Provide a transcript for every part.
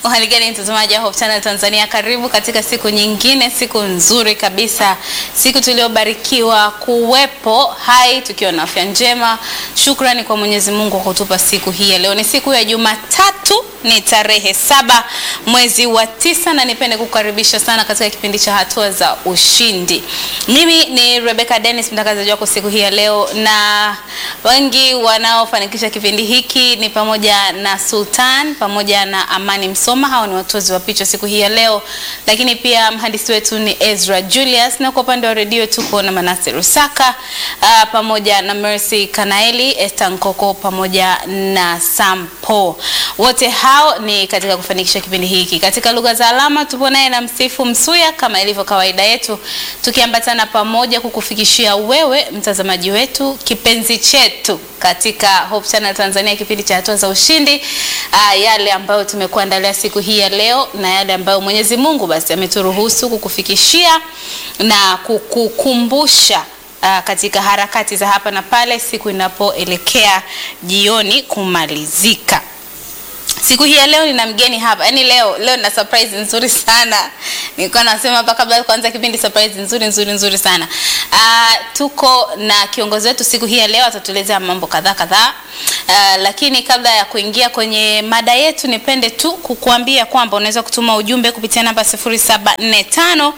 Hali gani mtazamaji wa Hope Channel Tanzania, karibu katika siku nyingine, siku nzuri kabisa, siku tuliyobarikiwa kuwepo hai tukiwa na afya njema. Shukrani kwa Mwenyezi Mungu kwa kutupa siku hii ya leo. Ni siku ya Jumatatu, ni tarehe saba mwezi wa tisa, na nipende kukaribisha sana katika kipindi cha hatua za ushindi. Mimi ni Rebecca Dennis, mtangazaji wako siku hii ya leo, na wengi wanaofanikisha kipindi hiki ni pamoja na Sultan pamoja na Amani Msoma, hao ni watozi wa picha siku hii ya leo, lakini pia mhandisi wetu ni Ezra Julius, na kwa upande wa redio tuko na Manase Rusaka uh, pamoja na Mercy Kanaeli, Esther Nkoko pamoja na Sampo. Wote hao ni katika kufanikisha kipindi hiki. Katika lugha za alama tupo naye na Msifu Msuya kama ilivyo kawaida yetu, tukiambatana pamoja kukufikishia wewe mtazamaji wetu kipenzi chetu katika Hope Channel Tanzania, kipindi cha hatua za ushindi, uh, yale ambayo tumekuandalia siku hii ya leo na yale ambayo Mwenyezi Mungu basi ameturuhusu kukufikishia na kukukumbusha uh, katika harakati za hapa na pale siku inapoelekea jioni kumalizika. Siku hii ya leo nina mgeni hapa. Yaani leo leo nina surprise nzuri sana. Nilikuwa nasema hapa kabla ya kuanza kipindi surprise nzuri nzuri nzuri sana. Uh, tuko na kiongozi wetu siku hii ya leo atatuelezea mambo kadhaa kadhaa. Uh, lakini kabla ya kuingia kwenye mada yetu nipende tu kukuambia kwamba unaweza kutuma ujumbe kupitia namba 0745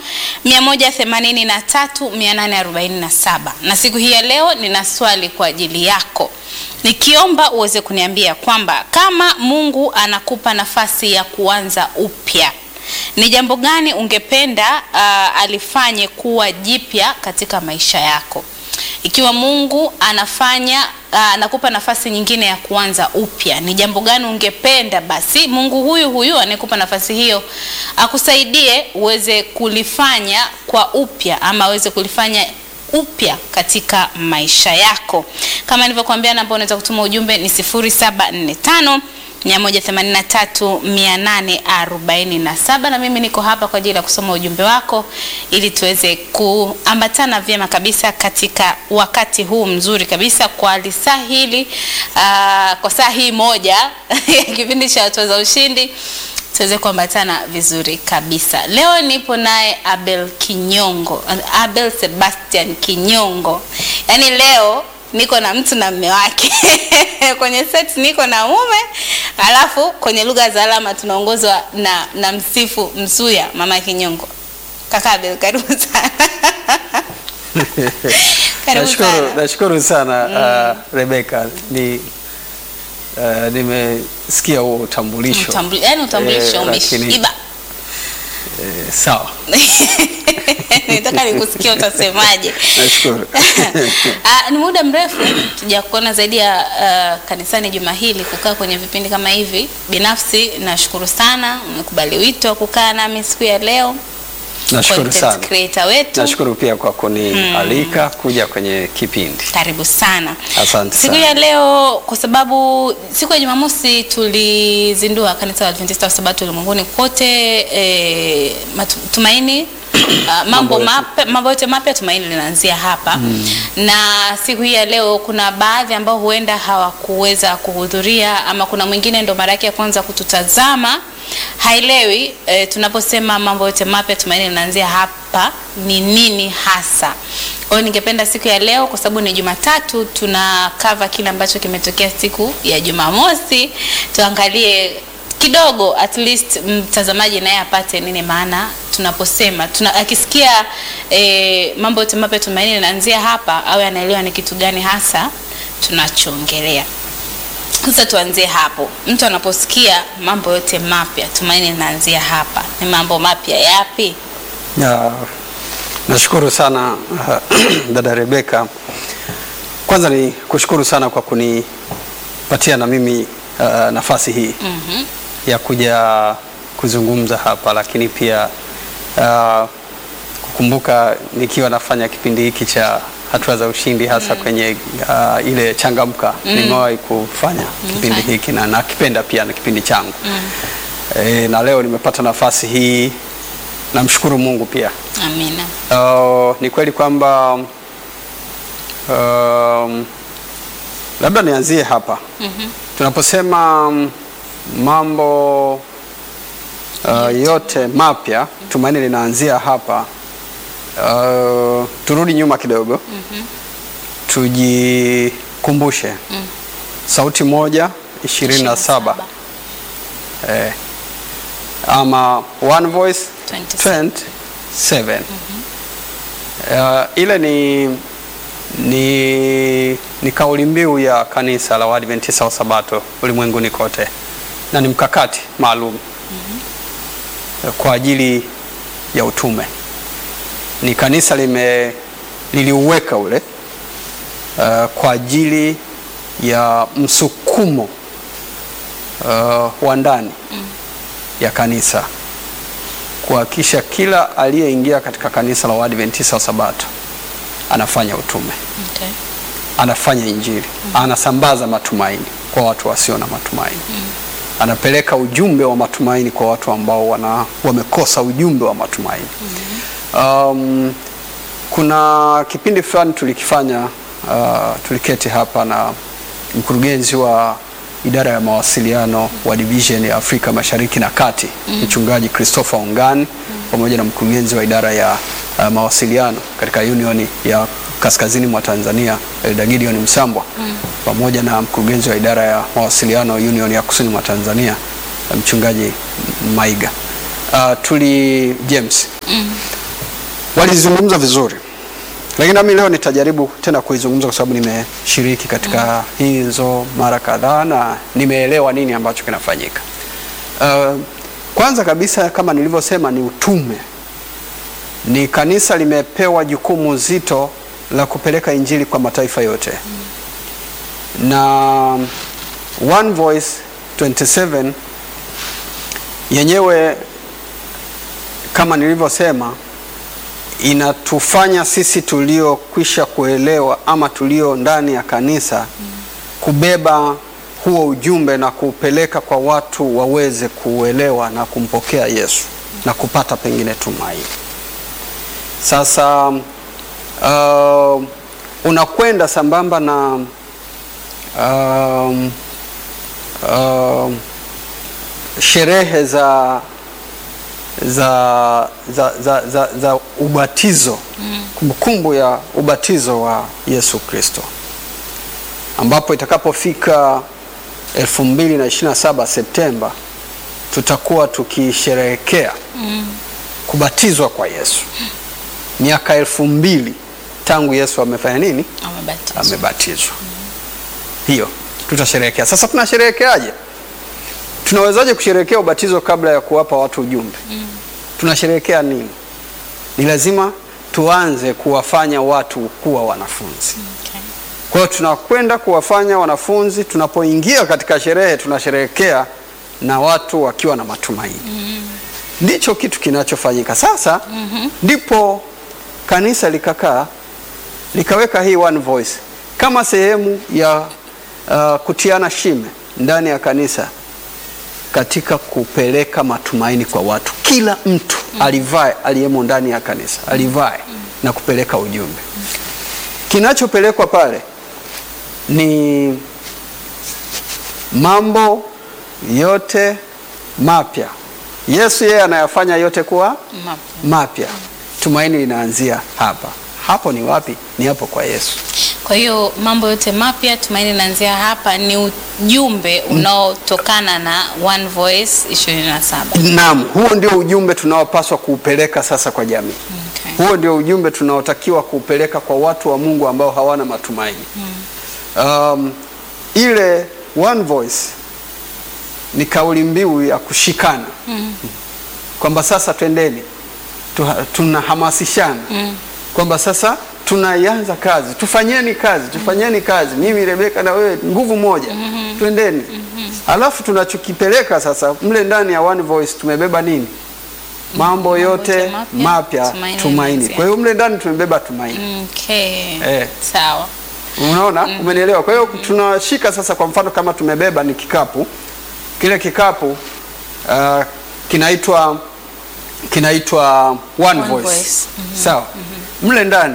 183 847. Na siku hii ya leo nina swali kwa ajili yako nikiomba uweze kuniambia kwamba kama Mungu anakupa nafasi ya kuanza upya, ni jambo gani ungependa uh, alifanye kuwa jipya katika maisha yako? Ikiwa Mungu anafanya uh, anakupa nafasi nyingine ya kuanza upya, ni jambo gani ungependa basi Mungu huyu huyu anayekupa nafasi hiyo akusaidie uweze kulifanya kwa upya ama aweze kulifanya upya katika maisha yako. Kama nilivyokuambia, namba unaweza kutuma ujumbe ni 0745 183 847, na mimi niko hapa kwa ajili ya kusoma ujumbe wako ili tuweze kuambatana vyema kabisa katika wakati huu mzuri kabisa kwa lisaa hili uh, kwa saa hii moja ya kipindi cha hatua za ushindi tuweze kuambatana vizuri kabisa. Leo nipo naye Abel Kinyongo, Abel Sebastian Kinyongo. Yaani leo niko na mtu na mme wake kwenye set niko na mume, alafu kwenye lugha za alama tunaongozwa na, na Msifu Msuya, mama Kinyongo. Kaka Abel, karibu sana. karibu Nashukuru, sana. nashukuru sana uh, Rebecca ni uh, nimesikia huo utambulisho Utambuli- Yaani utambulisho Eh, lakini- umeshiba. eh, sawa Nitaka nikusikia utasemaje. nashukuru Ah, ni muda mrefu tujakuona zaidi ya uh, kanisani juma hili kukaa kwenye vipindi kama hivi. Binafsi nashukuru sana umekubali wito wa kukaa nami siku ya leo. nashukuru Content sana creator wetu. nashukuru pia kwa kunialika kuja kwenye kipindi Karibu sana. Asante Siku sana. ya leo kwa sababu siku ya Jumamosi tulizindua kanisa la Adventista wa Sabato ulimwenguni kote e, matumaini Uh, mambo yote. mapya mambo yote mapya tumaini linaanzia hapa na siku hii ya leo kuna baadhi ambao huenda hawakuweza kuhudhuria ama kuna mwingine ndo mara yake ya kwanza kututazama haelewi e, tunaposema mambo yote mapya tumaini linaanzia hapa ni nini hasa kwa hiyo ningependa siku ya leo kwa sababu ni Jumatatu tuna cover kile ambacho kimetokea siku ya Jumamosi tuangalie kidogo at least mtazamaji naye apate nini maana tunaposema tuna, akisikia e, mambo yote mapya tumaini linaanzia hapa awe anaelewa ni kitu gani hasa tunachoongelea sasa tuanzie hapo mtu anaposikia mambo yote mapya tumaini linaanzia hapa ni mambo mapya yapi Ya, nashukuru sana uh, dada Rebeka. Kwanza ni kushukuru sana kwa kunipatia na mimi uh, nafasi hii mm-hmm. ya kuja kuzungumza hapa, lakini pia uh, kukumbuka nikiwa nafanya kipindi hiki cha hatua za ushindi hasa kwenye uh, ile changamka nimewahi kufanya kipindi hiki na nakipenda pia na kipindi changu e, na leo nimepata nafasi hii, namshukuru Mungu pia. amina Uh, ni kweli kwamba um, labda nianzie hapa mm-hmm. tunaposema mm, mambo uh, yote mapya. Tumaini linaanzia hapa. Uh, turudi nyuma kidogo tujikumbushe sauti moja ishirini na saba eh, ama one voice 27. 27 uh, ile ni, ni, ni kauli mbiu ya kanisa la Waadventista wa Sabato ulimwenguni kote na ni mkakati maalum kwa ajili ya utume. Ni kanisa lime liliuweka ule uh, kwa ajili ya msukumo uh, wa ndani ya kanisa kuhakikisha kila aliyeingia katika kanisa la Waadventista wa Sabato anafanya utume, Okay. anafanya injili, anasambaza matumaini kwa watu wasio na matumaini, anapeleka ujumbe wa matumaini kwa watu ambao wana, wamekosa ujumbe wa matumaini. Um, kuna kipindi fulani tulikifanya, uh, tuliketi hapa na mkurugenzi wa idara ya mawasiliano wa division ya Afrika Mashariki na Kati mchungaji Christopher Ongani pamoja na mkurugenzi wa idara ya uh, mawasiliano katika Union ya kaskazini mwa Tanzania Elda Gideon Msambwa pamoja na mkurugenzi wa idara ya mawasiliano Union ya kusini mwa Tanzania mchungaji Maiga uh, tuli James walizungumza vizuri, lakini nami leo nitajaribu tena kuizungumza kwa sababu nimeshiriki katika hizo mara kadhaa na nimeelewa nini ambacho kinafanyika. Uh, kwanza kabisa kama nilivyosema, ni utume. Ni kanisa limepewa jukumu zito la kupeleka injili kwa mataifa yote na One Voice 27 yenyewe kama nilivyosema inatufanya sisi tuliokwisha kuelewa ama tulio ndani ya kanisa kubeba huo ujumbe na kuupeleka kwa watu waweze kuuelewa na kumpokea Yesu na kupata pengine tumaini. Sasa uh, unakwenda sambamba na um, um, sherehe za za, za, za, za, za ubatizo kumbukumbu ya ubatizo wa Yesu Kristo ambapo itakapofika 2027 Septemba tutakuwa tukisherehekea kubatizwa kwa Yesu miaka elfu mbili tangu Yesu amefanya nini? Amebatizwa. Amebatizwa. Hiyo tutasherehekea. Sasa tunasherehekeaje? Tunawezaje kusherehekea ubatizo kabla ya kuwapa watu ujumbe? Tunasherehekea nini? Ni lazima tuanze kuwafanya watu kuwa wanafunzi. Okay. Kwa hiyo tunakwenda kuwafanya wanafunzi, tunapoingia katika sherehe tunasherehekea na watu wakiwa na matumaini. Ndicho kitu kinachofanyika sasa. Ndipo kanisa likakaa likaweka hii one voice kama sehemu ya uh, kutiana shime ndani ya kanisa katika kupeleka matumaini kwa watu. Kila mtu alivae aliyemo ndani ya kanisa alivae na kupeleka ujumbe. Kinachopelekwa pale ni mambo yote mapya. Yesu yeye anayafanya yote kuwa Mapya. mapya. Tumaini linaanzia hapa. Hapo ni wapi? Ni hapo kwa Yesu. Kwa hiyo mambo yote mapya tumaini naanzia hapa ni ujumbe unaotokana na One Voice 27. Naam, huo ndio ujumbe tunaopaswa kuupeleka sasa kwa jamii. Okay. Huo ndio ujumbe tunaotakiwa kuupeleka kwa watu wa Mungu ambao hawana matumaini. Um, ile one voice ni kauli mbiu ya kushikana kwamba sasa twendeni, tuha- tunahamasishana kwamba sasa tunaianza kazi, tufanyeni kazi, tufanyeni kazi, mimi Rebeka na wewe, nguvu moja, twendeni. Alafu tunachokipeleka sasa mle ndani ya one voice tumebeba nini? Mambo yote yote mapya, mapya, tumaini tumaini. linaanzia. Kwa hiyo mle ndani tumebeba tumaini. Okay. Eh. Sawa. Unaona, umenielewa? Kwa hiyo tunashika sasa, kwa mfano kama tumebeba ni kikapu, kile kikapu uh, kinaitwa kinaitwa one, One voice, voice. sawa. Mle ndani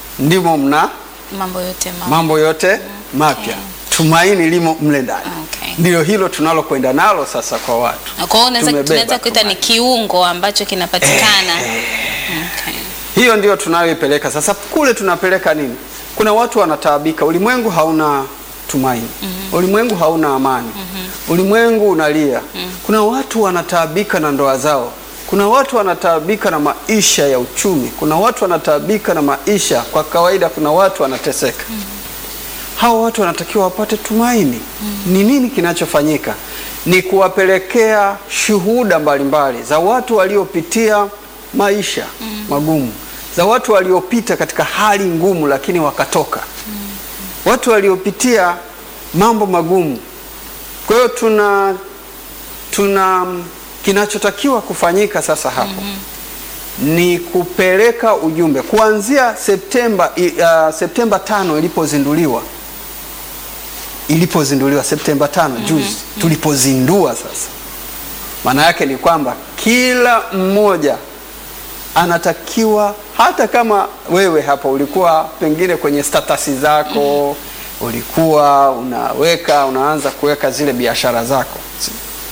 ndimo mna Mambo yote mapya. mambo yote mapya, tumaini limo mle ndani. Okay. Ndilo hilo tunalokwenda nalo sasa kwa watu. Kwa hiyo unaweza Tumebeba tunaweza kuita ni tumaini. kiungo ambacho kinapatikana. Okay. Hiyo ndio tunayoipeleka sasa. Kule tunapeleka nini? Kuna watu wanataabika, ulimwengu hauna tumaini, ulimwengu hauna amani, ulimwengu unalia. Kuna watu wanataabika na ndoa zao, kuna watu wanataabika na maisha ya uchumi, kuna watu wanataabika na maisha kwa kawaida, kuna watu wanateseka. Hawa watu wanatakiwa wapate tumaini. Ni nini kinachofanyika? Ni kuwapelekea shuhuda mbalimbali za watu waliopitia maisha magumu, za watu waliopita katika hali ngumu lakini wakatoka, watu waliopitia mambo magumu. Kwa hiyo tuna tuna kinachotakiwa kufanyika sasa hapo ni kupeleka ujumbe kuanzia Septemba i- uh, Septemba tano ilipozinduliwa ilipozinduliwa Septemba tano juzi tulipozindua sasa, maana yake ni kwamba kila mmoja anatakiwa, hata kama wewe hapa ulikuwa pengine kwenye statasi zako ulikuwa unaweka unaanza kuweka zile biashara zako Si-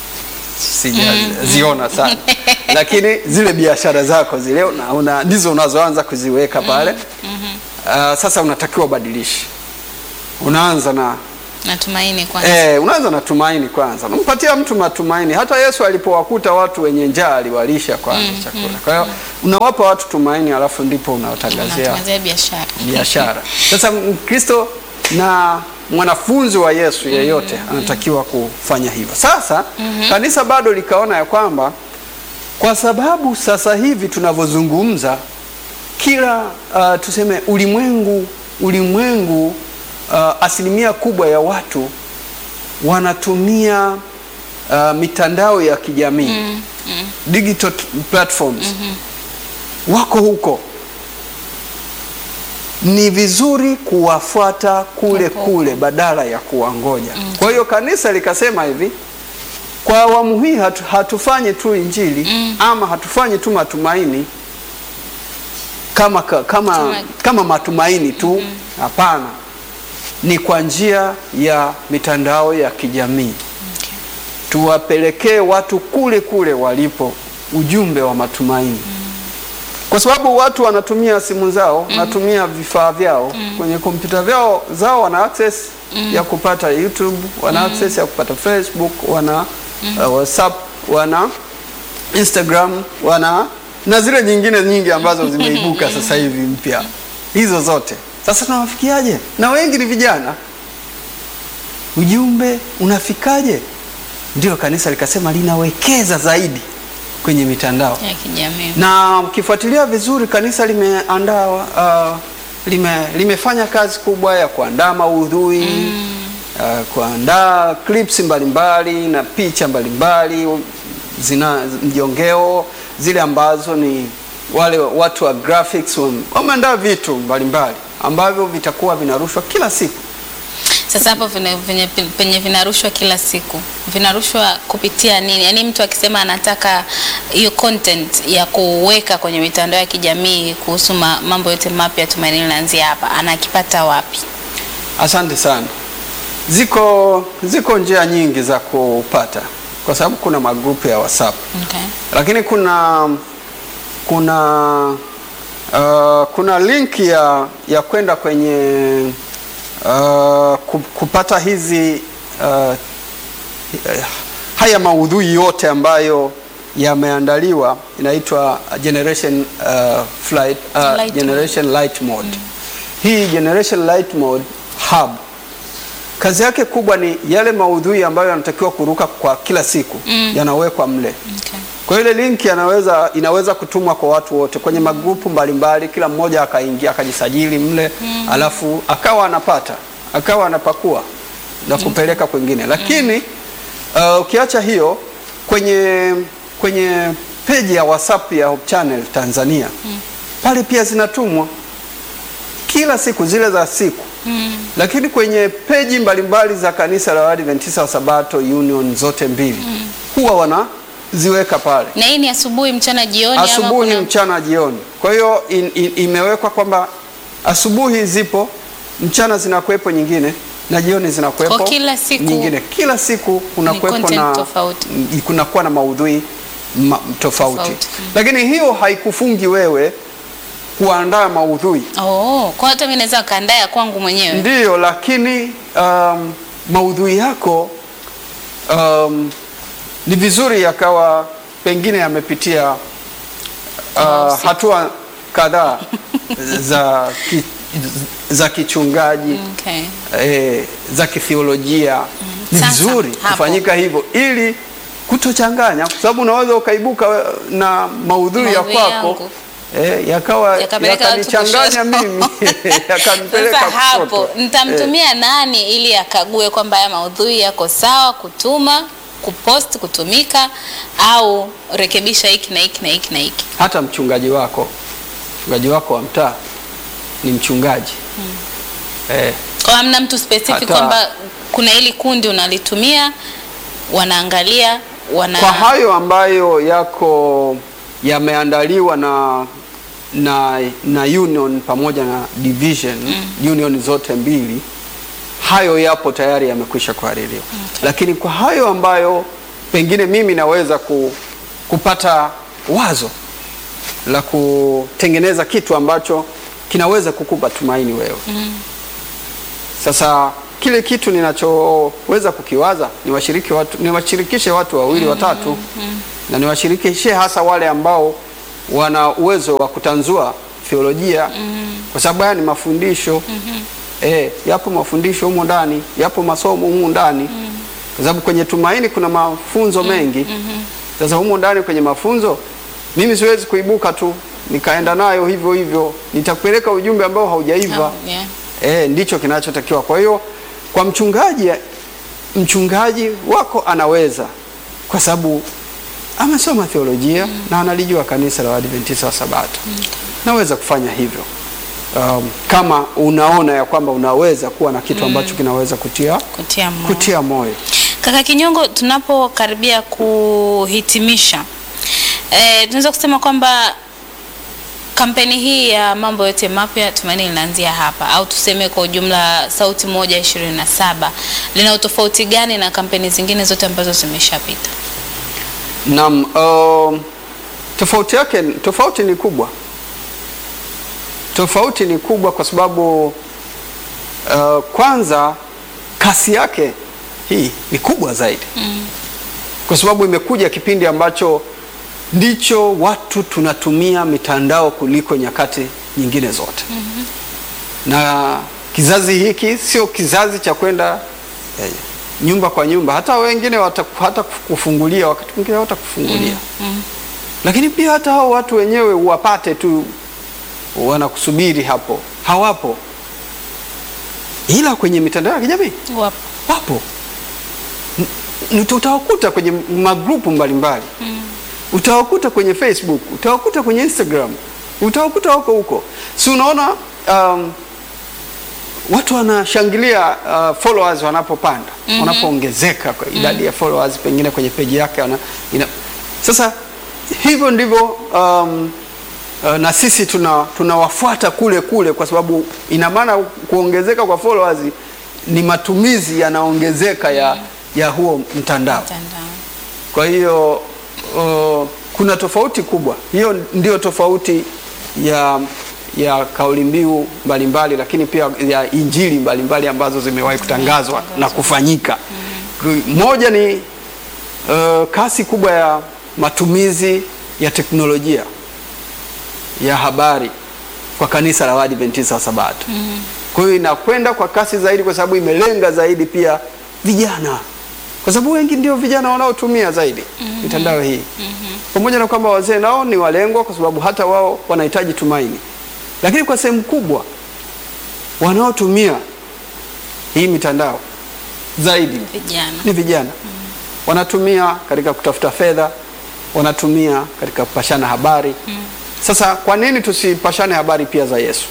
sijaziona sana lakini zile biashara zako zile una, una, ndizo unazoanza kuziweka pale Ah, sasa unatakiwa ubadilishe unaanza na Natumaini kwanza. Eh, unaanza na tumaini kwanza, unampatia mtu matumaini. Hata Yesu alipowakuta watu wenye njaa aliwalisha kwanza chakula. Kwa hiyo unawapa watu tumaini, alafu ndipo unawatangazia Unatangazia biashara. biashara. Sasa Mkristo na mwanafunzi wa Yesu yeyote anatakiwa kufanya hivyo. Sasa kanisa bado likaona ya kwamba kwa sababu sasa hivi tunavyozungumza kila uh, tuseme ulimwengu ulimwengu uh, asilimia kubwa ya watu wanatumia uh, mitandao ya kijamii digital t- platforms wako huko ni vizuri kuwafuata kule Huko. kule badala ya kuwangoja. Kwa hiyo kanisa likasema hivi, kwa awamu hii hatu, hatufanyi tu injili ama hatufanyi tu matumaini kama, ka- kama, Tuma- kama matumaini tu, hapana. Ni kwa njia ya mitandao ya kijamii tuwapelekee watu kule kule walipo ujumbe wa matumaini kwa sababu watu wanatumia simu zao wanatumia vifaa vyao kwenye kompyuta vyao zao wana access ya kupata YouTube wana access ya kupata Facebook wana uh, WhatsApp wana Instagram wana na zile nyingine nyingi ambazo zimeibuka sasa hivi mpya hizo zote sasa tunawafikiaje na wengi ni vijana ujumbe unafikaje ndio kanisa likasema linawekeza zaidi kwenye mitandao ya kijamii. na ukifuatilia vizuri kanisa limeandaa uh, lime, limefanya kazi kubwa ya kuandaa maudhui uh, kuandaa clips mbalimbali na picha mbalimbali zina mjongeo zile ambazo ni wale watu wa graphics wame- wameandaa vitu mbalimbali ambavyo vitakuwa vinarushwa kila siku Sasa hapo vina- venye- penye vinarushwa kila siku vinarushwa kupitia nini? Yaani mtu akisema anataka hiyo content ya kuweka kwenye mitandao ya kijamii kuhusu ma, mambo yote mapya Tumaini linaanzia hapa, anakipata wapi? Asante sana. Ziko ziko njia nyingi za kupata, kwa sababu kuna magrupu ya WhatsApp, Okay. lakini kuna kuna uh, kuna link ya ya kwenda kwenye uh, ku- kupata hizi uh, haya maudhui yote ambayo yameandaliwa inaitwa Generation uh, Flight, uh, Light Generation Light Mode. Hii Generation Light Mode hub kazi yake kubwa ni yale maudhui ambayo yanatakiwa kuruka kwa kila siku yanawekwa mle. Okay. Kwa hiyo ile linki yanaweza inaweza kutumwa kwa watu wote kwenye magrupu mbalimbali, kila mmoja akaingia akajisajili mle alafu akawa anapata akawa anapakua na kupeleka kwingine. Lakini uh, ukiacha hiyo kwenye kwenye peji ya WhatsApp ya Hope Channel Tanzania pale pia zinatumwa kila siku zile za siku lakini kwenye peji mbalimbali za kanisa la Waadventista wa Sabato Union zote mbili huwa wanaziweka pale Na hii ni asubuhi, mchana, jioni ama asubuhi, kuna- mchana, jioni. Kwa hiyo in, in, imewekwa kwamba asubuhi zipo, mchana zinakuwepo nyingine, na jioni zinakuwepo Kwa kila siku nyingine. Kila siku kunakuwepo content na tofauti. m- kunakuwa na maudhui ma, tofauti, Tofauti. lakini hiyo haikufungi wewe kuandaa maudhui Oh, kwa hata mimi naweza kaandaa ya kwangu mwenyewe. Ndiyo, lakini um, maudhui yako um, ni vizuri yakawa pengine yamepitia uh, Wahusika. hatua kadhaa za, ki, za kichungaji Okay. eh, za kithiolojia. Ni Sasa, vizuri hapo. kufanyika hivyo ili kutochanganya, kwa sababu unaweza ukaibuka na maudhui ya Maudhui kwako yangu. eh, yakawa Yakapeleka watu yakanichanganya kushoto. mimi yakanipeleka Sasa hapo kushoto. Eh. nitamtumia nani ili akague kwamba haya maudhui yako sawa kutuma, kupost, kutumika au rekebisha hiki na hiki na hiki na hiki. hata mchungaji wako mchungaji wako wa mtaa ni mchungaji eh, Kwa hamna mtu specific Hata- kwamba kuna hili kundi unalitumia, wanaangalia wana kwa hayo ambayo yako yameandaliwa na na, na union pamoja na division union zote mbili hayo yapo tayari yamekwisha kuhaririwa lakini kwa hayo ambayo pengine mimi naweza ku, kupata wazo la kutengeneza kitu ambacho kinaweza kukupa tumaini wewe sasa kile kitu ninachoweza kukiwaza niwashiriki watu, niwashirikishe watu wawili watatu na niwashirikishe hasa wale ambao wana uwezo wa kutanzua theolojia kwa sababu haya ni mafundisho eh, yapo mafundisho humo ndani, yapo masomo humo ndani kwa sababu kwenye tumaini kuna mafunzo mengi. Sasa humo ndani kwenye mafunzo, mimi siwezi kuibuka tu nikaenda nayo hivyo hivyo, nitakupeleka ujumbe ambao haujaiva. Oh, yeah. E, ndicho kinachotakiwa. Kwa hiyo kwa mchungaji, mchungaji wako anaweza kwa sababu amesoma theolojia na analijua kanisa la Waadventista wa Sabato. Naweza kufanya hivyo um, kama unaona ya kwamba unaweza kuwa na kitu ambacho kinaweza kutia, Kutia moyo. kutia moyo. Kaka Kinyongo, tunapokaribia kuhitimisha, eh, tunaweza kusema kwamba kampeni hii ya mambo yote mapya Tumaini linaanzia hapa, au tuseme kwa ujumla Sauti Moja ishirini na saba lina utofauti gani na kampeni zingine zote ambazo zimeshapita? Naam, um, tofauti yake tofauti ni kubwa. Tofauti ni kubwa kwa sababu uh, kwanza kasi yake hii ni kubwa zaidi kwa sababu imekuja kipindi ambacho ndicho watu tunatumia mitandao kuliko nyakati nyingine zote na kizazi hiki sio kizazi cha kwenda eh, nyumba kwa nyumba, hata wengine wata, hata kufungulia wakati mwingine hawatakufungulia lakini pia hata hao watu wenyewe uwapate tu wanakusubiri hapo, hawapo, ila kwenye mitandao ya kijamii Wapo. wapo. N- n- Utawakuta kwenye magrupu mbalimbali utawakuta kwenye Facebook, utawakuta kwenye Instagram, utawakuta huko huko. Si unaona um, watu wanashangilia uh, followers wanapopanda wanapoongezeka kwa idadi ya followers pengine kwenye peji yake wana, ina, sasa hivyo ndivyo um, uh, na sisi tuna tunawafuata kule kule, kwa sababu ina maana kuongezeka kwa followers ni matumizi yanaongezeka ya, ya huo mtandao. Mtandao. Kwa hiyo uh, kuna tofauti kubwa. Hiyo ndio tofauti ya ya kauli mbiu mbalimbali, lakini pia ya injili mbalimbali ambazo zimewahi kutangazwa na kufanyika. Moja ni uh, kasi kubwa ya matumizi ya teknolojia ya habari kwa kanisa la Waadventista wa Sabato. Kwa hiyo inakwenda kwa kasi zaidi, kwa sababu imelenga zaidi pia vijana, kwa sababu wengi ndio vijana wanaotumia zaidi mitandao hii, pamoja na kwamba wazee nao ni walengwa, kwa sababu hata wao wanahitaji tumaini, lakini kwa sehemu kubwa wanaotumia hii mitandao zaidi Vijana. ni vijana wanatumia katika kutafuta fedha, wanatumia katika kupashana habari. Sasa kwa nini tusipashane habari pia za Yesu?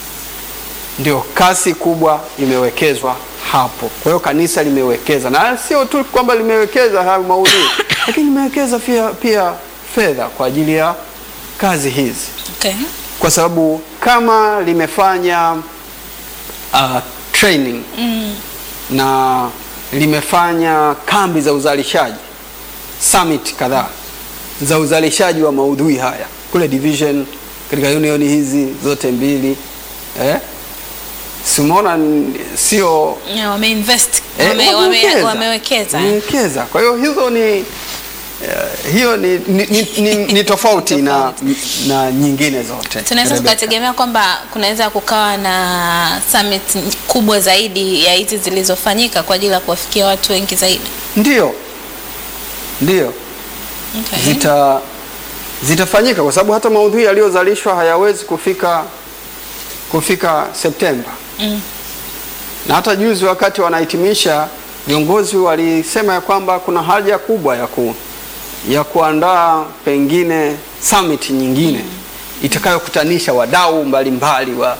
Ndio kasi kubwa imewekezwa hapo. Kwa hiyo kanisa limewekeza, na sio tu kwamba limewekeza hayo maudhui, lakini limewekeza pia, pia fedha kwa ajili ya kazi hizi Okay. kwa sababu kama limefanya uh, training na limefanya kambi za uzalishaji summit kadhaa za uzalishaji wa maudhui haya kule division katika union hizi zote mbili eh? Simuona n- sio Yeah, wameinvest eh, wame, wame, wamewekeza. wamewekeza Wamewekeza. Kwa hiyo hizo ni eh, hiyo ni, ni, ni, ni, ni tofauti na, na nyingine zote. tunaweza Rebecca. tukategemea kwamba kunaweza kukawa na summit kubwa zaidi ya hizi zilizofanyika kwa ajili ya kuwafikia watu wengi zaidi. Ndio, ndio Okay. zita zitafanyika kwa sababu hata maudhui yaliyozalishwa hayawezi kufika kufika Septemba. Mm. Na hata juzi wakati wanahitimisha, viongozi walisema ya kwamba kuna haja kubwa ya ku, ya kuandaa pengine summit nyingine itakayokutanisha wadau mbalimbali wa,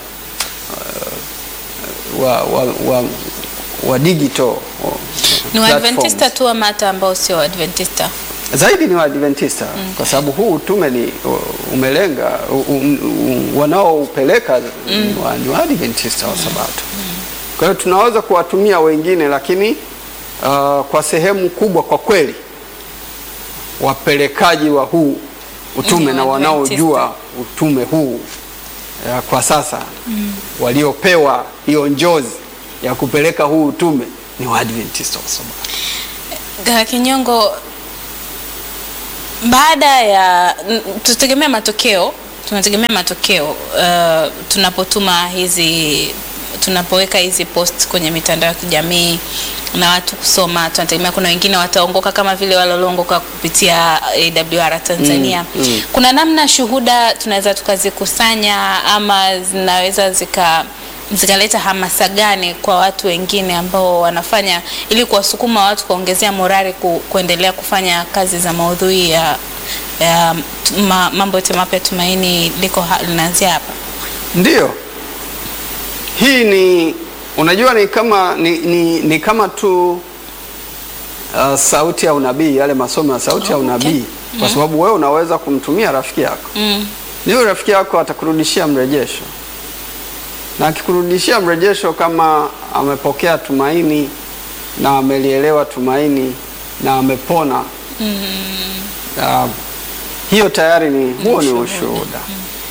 uh, wa, wa, wa, wa digital wa- Ni platforms. Waadventista tu ama hata ambao sio Waadventista? zaidi ni Waadventista kwa sababu huu utume ni u- umelenga u- u- u- wanaoupeleka ni wa- ni Waadventista wa Sabato. Kwa hiyo tunaweza kuwatumia wengine, lakini uh, kwa sehemu kubwa kwa kweli wapelekaji wa huu utume Ni na Waadventista. wanaojua utume huu uh, kwa sasa waliopewa hiyo njozi ya kupeleka huu utume ni Waadventista wa Sabato. Kaka Kinyongo, baada ya n- tutegemea matokeo, tunategemea matokeo uh, tunapotuma hizi tunapoweka hizi post kwenye mitandao ya kijamii na watu kusoma, tunategemea kuna wengine wataongoka kama vile wale walioongoka kupitia AWR Tanzania. Mm, mm. Kuna namna shuhuda tunaweza tukazikusanya ama zinaweza zika zikaleta hamasa gani kwa watu wengine ambao wanafanya ili kuwasukuma watu kuongezea morali ku, kuendelea kufanya kazi za maudhui ya, ya ma, mambo yote mapya Tumaini liko ha- linaanzia hapa. Ndiyo, hii ni unajua, ni kama ni, ni, ni kama tu uh, sauti ya unabii, yale masomo ya sauti ya Oh, okay. unabii, kwa sababu wewe unaweza kumtumia rafiki yako, Mm. niyo rafiki yako atakurudishia mrejesho, na akikurudishia mrejesho kama amepokea tumaini na amelielewa tumaini na amepona uh, hiyo tayari ni huo ni ushuhuda.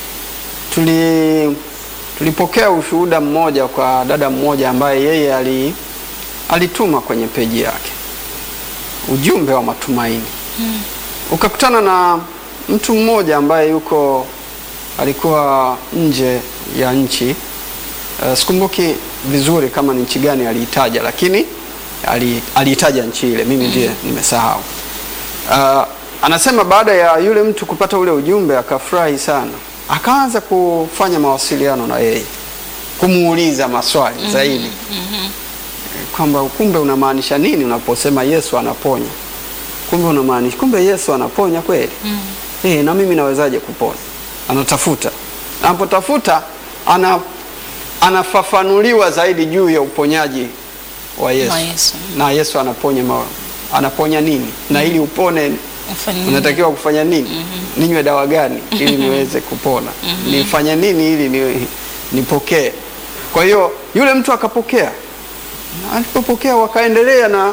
Tuli tulipokea ushuhuda mmoja kwa dada mmoja ambaye yeye ali, alituma kwenye peji yake ujumbe wa matumaini ukakutana na mtu mmoja ambaye yuko alikuwa nje ya nchi uh, sikumbuki vizuri kama ni nchi gani aliitaja, lakini ali- aliitaja nchi ile, mimi ndiye nimesahau. Uh, anasema baada ya yule mtu kupata ule ujumbe akafurahi sana, akaanza kufanya mawasiliano na yeye, kumuuliza maswali zaidi kwamba kumbe unamaanisha nini unaposema Yesu anaponya? Kumbe unamaanisha kumbe Yesu anaponya kweli? Eh, na mimi nawezaje kupona? Anatafuta, anapotafuta ana anafafanuliwa zaidi juu ya uponyaji wa Yesu, Wa Yesu. na Yesu anaponya ma, anaponya nini na ili upone Ufanye nini? unatakiwa kufanya nini? Ninywe dawa gani ili niweze kupona? Nifanye nini ili ni, nipokee? Kwa hiyo yule mtu akapokea, na alipopokea wakaendelea na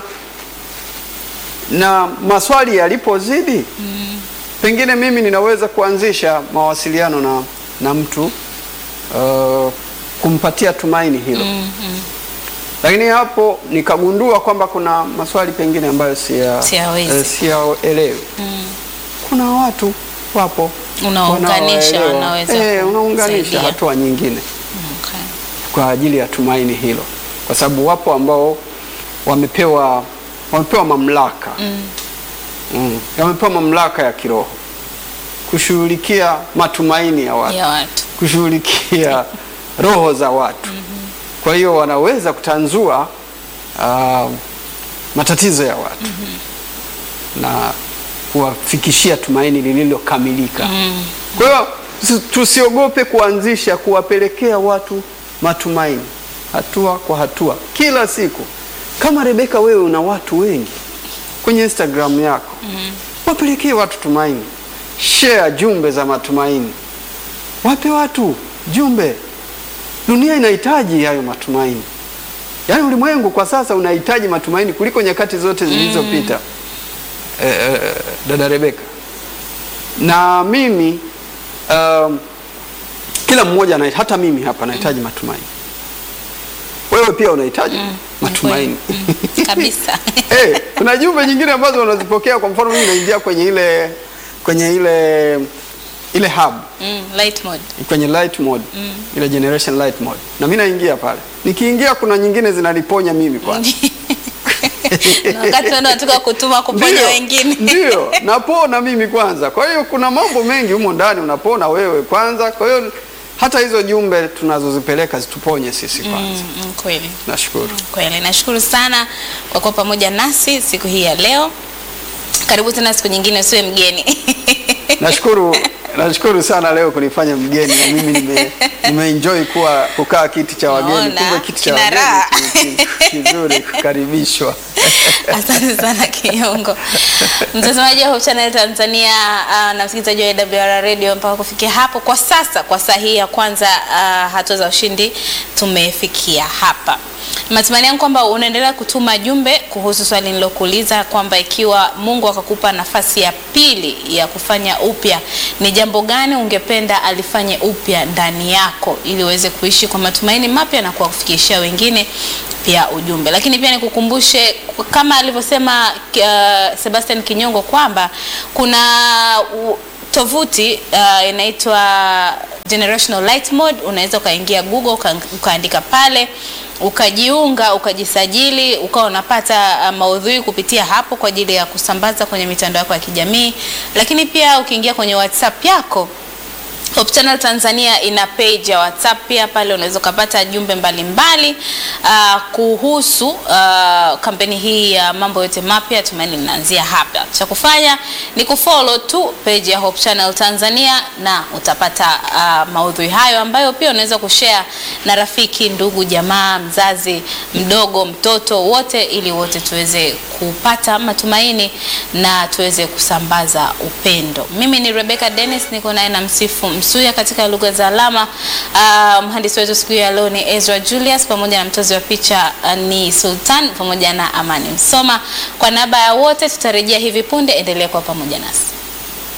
na maswali yalipozidi, pengine mimi ninaweza kuanzisha mawasiliano na, na mtu uh, kumpatia tumaini hilo Mm, mm. lakini hapo nikagundua kwamba kuna maswali pengine ambayo siya- Siyawezi. eh, siyaelewi. Mm. Kuna watu wapo Unaunganisha, wanaoelewa. wanaweza eh, unaunganisha kusaidia. hatua nyingine Okay. kwa ajili ya tumaini hilo, kwa sababu wapo ambao wamepewa wamepewa mamlaka Mm. mm, wamepewa mamlaka ya kiroho kushughulikia matumaini ya watu Ya watu. kushughulikia roho za watu. Kwa hiyo wanaweza kutanzua ah, matatizo ya watu na kuwafikishia tumaini lililokamilika. Mm. Kwa hiyo tusi- tusiogope kuanzisha kuwapelekea watu matumaini hatua kwa hatua, kila siku. Kama Rebeka, wewe una watu wengi kwenye Instagram yako, wapelekee watu tumaini, share jumbe za matumaini, wape watu jumbe. Dunia inahitaji hayo matumaini. Yaani ulimwengu kwa sasa unahitaji matumaini kuliko nyakati zote zilizopita. Eh, eh, dada Rebeka, na mimi um, kila mmoja ana, hata mimi hapa nahitaji matumaini. Wewe pia unahitaji matumaini. Mm, kabisa Eh, kuna jumbe nyingine ambazo unazipokea. Kwa mfano mimi naingia kwenye ile kwenye ile ile hub mm, light mode kwenye light mode ile generation light mode, na mimi naingia pale. Nikiingia kuna nyingine zinaniponya mimi kwanza, Na wakati wao wanataka kutuma kuponya Ndio, wengine ndio napona mimi kwanza. Kwa hiyo kuna mambo mengi humo ndani, unapona wewe kwanza. Kwa hiyo hata hizo jumbe tunazozipeleka zituponye sisi kwanza. mm, mm, kweli Nashukuru. kweli nashukuru sana kwa kuwa pamoja nasi siku hii ya leo karibu tena siku nyingine usiwe mgeni Nashukuru, nashukuru sana leo kunifanya mgeni na mimi nime, nimeenjoy kuwa kukaa kiti cha wageni. Naona, Kumbe kiti cha kina raha. wageni ki- ki- kizuri kukaribishwa. asante sana kinyongo mtazamaji wa Hope Channel Tanzania uh, na msikilizaji wa AWR Radio mpaka kufikia hapo kwa sasa kwa saa hii ya kwanza uh, hatua za ushindi tumefikia hapa matumaini yangu kwamba unaendelea kutuma jumbe kuhusu swali nilokuuliza kwamba ikiwa Mungu akakupa nafasi ya pili ya kufanya upya ni jambo gani ungependa alifanye upya ndani yako ili uweze kuishi kwa matumaini mapya na kuwafikishia wengine pia ujumbe lakini pia nikukumbushe kama alivyosema uh, Sebastian Kinyongo kwamba kuna u, tovuti uh, inaitwa Generational Light Mode unaweza ukaingia Google uka, ukaandika pale ukajiunga ukajisajili ukawa unapata uh, maudhui kupitia hapo kwa ajili ya kusambaza kwenye mitandao yako ya kijamii lakini pia ukiingia kwenye WhatsApp yako Hope Channel Tanzania ina page ya WhatsApp pia pale unaweza ukapata jumbe mbalimbali uh, kuhusu uh, kampeni hii ya mambo yote mapya tumaini linaanzia hapa. Cha kufanya ni kufollow tu page ya Hope Channel Tanzania na utapata uh, maudhui hayo ambayo pia unaweza kushare na rafiki, ndugu, jamaa, mzazi, mdogo, mtoto, wote ili wote tuweze kupata matumaini na tuweze kusambaza upendo. Mimi ni Rebecca Dennis, niko naye na Msifu Msuya katika lugha za alama. Uh, mhandisi wetu siku ya leo ni Ezra Julius, pamoja na mtozi wa picha uh, ni Sultan pamoja na Amani Msoma. Kwa niaba ya wote tutarejea hivi punde, endelea kuwa pamoja nasi.